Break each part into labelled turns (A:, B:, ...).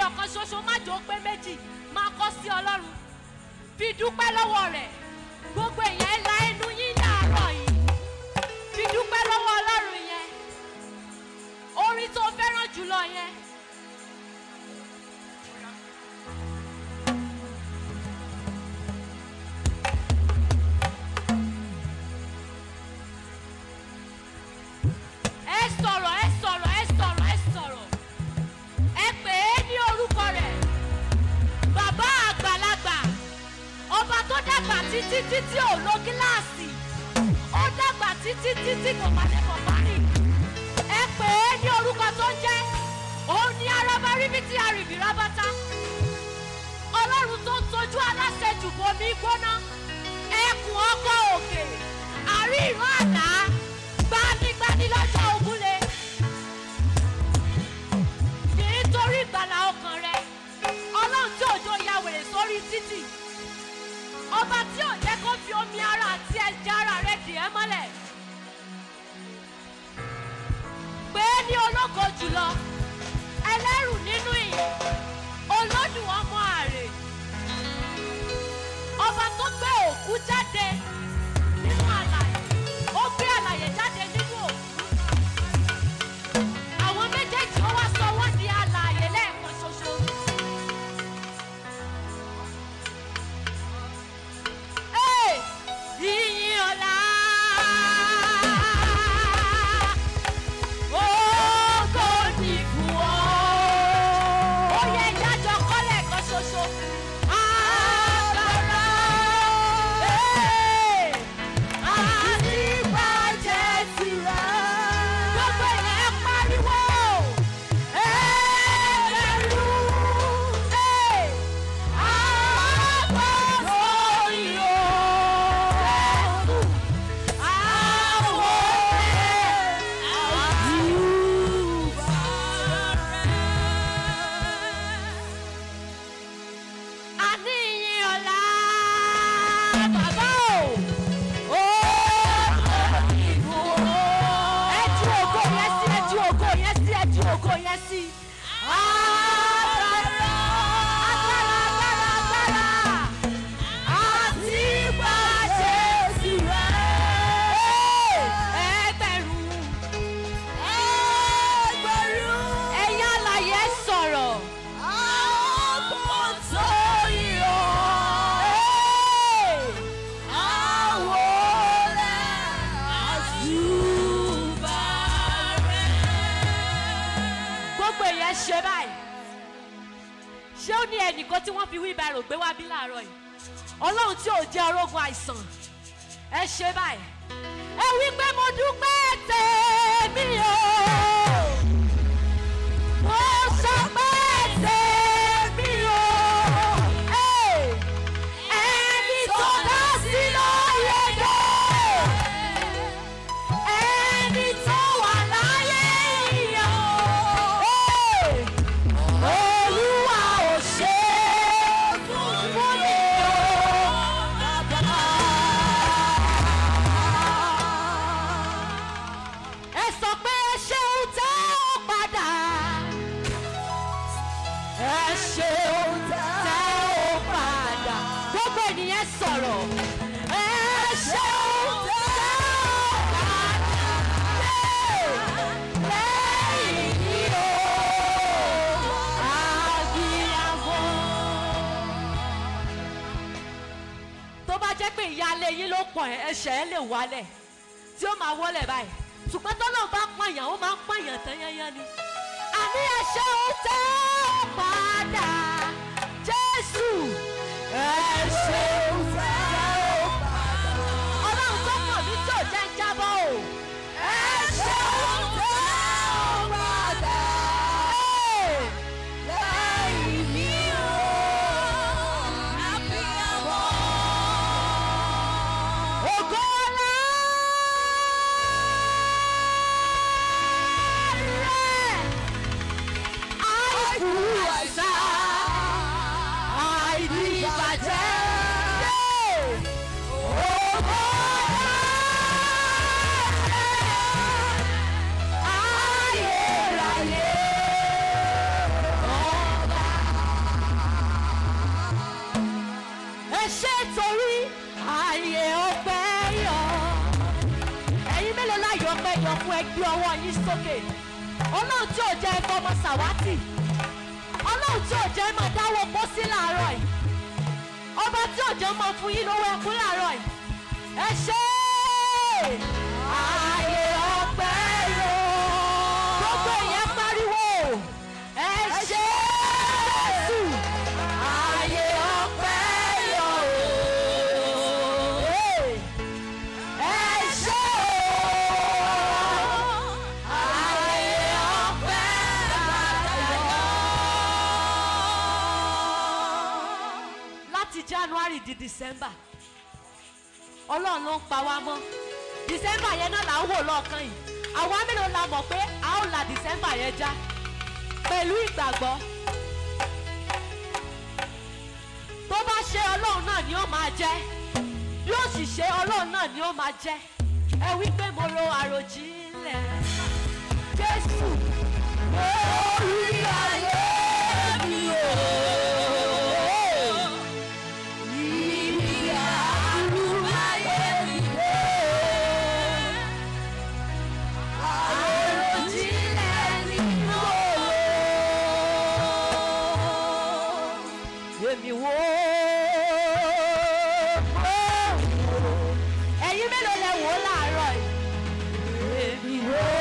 A: kan ṣoṣo má jò ó pé méjì máa kọ́ sí ọlọ́run fi dúpẹ́ lọ́wọ́ rẹ̀ gbogbo èèyàn la ẹnu yín láàárọ̀ yìí fi dúpẹ́ lọ́wọ́ ọlọ́run yẹn orin tó fẹ́ràn jùlọ yẹn. ẹ sọ̀rọ̀ ẹ sọ̀rọ̀ ẹ sọ̀rọ̀ ẹ sọ̀rọ̀ ẹ pè é ní orúkọ rẹ̀ bàbá àgbàlagbà ọba tó dàgbà títí títí ò lo gíláàsì ó dàgbà títí títí kò pàdé kò parí ẹ pè é ní orúkọ tó ń jẹ́ òun ní araba ríbi tí arìbì rábátá ọlọ́run tó ń tọ́jú aláṣẹjù bomi gbóná ẹkùn ọkọ̀ òkè àrí ìran àlá gbanigbani lọ́jọ́ ògúnlé nítorí ìgbàlà ọkàn rẹ ọlọ́run tí òjò ya wèrè sórí títì ọba tí ò jẹ́ kó fi omi ara àti ẹ̀jẹ̀ ara rẹ dì ẹ́ mọ́lẹ̀ pé ní ológo jùlọ ẹlẹ́rù nínú ìyẹn olódùn ọmọ àrè ọba tó gbé òkú jáde nínú àlàyé ó gbé àlàyé jáde nínú òkú àwọn méjèèjì ó wá sọ wọ́n di àlàyé lẹ́ẹ̀kan ṣoṣo. Hey! Ìyìn ọ̀la. Ògo ni fún ọ. Ó yẹ ìdájọ́ kọ́lẹ̀ kan ṣoṣo. Agbára. Hey! Àdìbàjẹ́ tirẹ̀. Gbogbo ènìyàn pariwo. Ẹgbẹ̀rún. Hey! Sí. Agbára, agbára, agbára, agbára àti pàṣẹ tirẹ̀. ẹgbẹ̀rún ẹgbẹ̀rún ẹ̀yà àlàyé sọ̀rọ̀. àpò tó yọ. àwọ̀ rẹ̀ àṣùbà rẹ̀. gbogbo èèyàn ṣe báyìí ṣé ó ní ẹnìkan tí wọ́n fi wheelbarrow gbé wá bí láàárọ̀ yìí ọlọ́run tí ò jẹ́ orógun àìsàn ẹ ṣe báyìí ẹ wí pé mo dúpẹ́ tèmi o mo sọ pé tèmi o Hey! ẹni tó dá sí lóye dé ẹni tó wà láyé yìí o. Hey! Olúwa ò ṣe é fún mi o, bàbá. Ẹ sọ pé ẹ ṣeun tẹ́ ó padà. Ẹ ṣeun tẹ́ ó padà. Gbogbo ènìyàn sọ̀rọ̀. Ẹ ṣeun tẹ́ ó padà. Lẹ́yìn ní o, àbíyamọ. tó bá jẹ́ pé ìyáálé yín ló pọ̀ ẹ́, ẹsẹ̀ ẹ lè wálẹ̀ tí ó máa wọlé báyìí ṣùgbọ́n tọ́lọ́ bá pààyàn ó máa ń pààyàn tán yányán ni. àní ẹ̀ṣẹ̀ ò tẹ́ ọ padà jésù ẹ̀ṣẹ̀ ò tẹ́ ọ padà. ọlọ́run tó pọ̀ mí tí ò jẹ́ ń jábọ́ o. ẹ̀ṣẹ̀ ò tẹ́ ọ padà. lẹ́yìn mi o àbíyamọ. Ògo ńlá rẹ̀, àìkú ẹ gbé ọwọ́ yín sókè ọlọ́run tí ò jẹ́ ẹgbẹ́ ọmọ sàwátì ọlọ́run tí ò jẹ́ máa dáwọ́ pósí láàárọ̀ yìí ọba tí ò jẹ́ máa fún yín lówó ẹkún láàárọ̀ yìí ẹ ṣe é ààyè ọpẹ́ yó gbogbo ìyẹn pariwo ẹ ṣe é jésù ààyè ọpẹ́ yó ẹ ṣe é ààyè ọpẹ́ láti january di december ọlọ́run ló ń pa wá mọ́ december yẹn náà là ń wò lọ́ọ̀kan yìí àwa mélòó la mọ̀ pé a ó la december yẹn já pẹ̀lú ìgbàgbọ́ tó bá ṣe ọlọ́run náà ni ó máa jẹ́ bí ó sì ṣe ọlọ́run náà ni ó máa jẹ́ ẹ wí pé mo ro àròjinlẹ̀ jésù lórí ayé mi o. Ibi àánú ayé mi dé. Àròjinlẹ̀ ni mo rò. Èmi wò ó. Ẹ̀yin mélòó lẹ wò ó láàárọ̀ yìí? Èmi wò ó.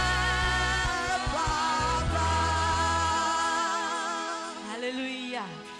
A: Hallelujah.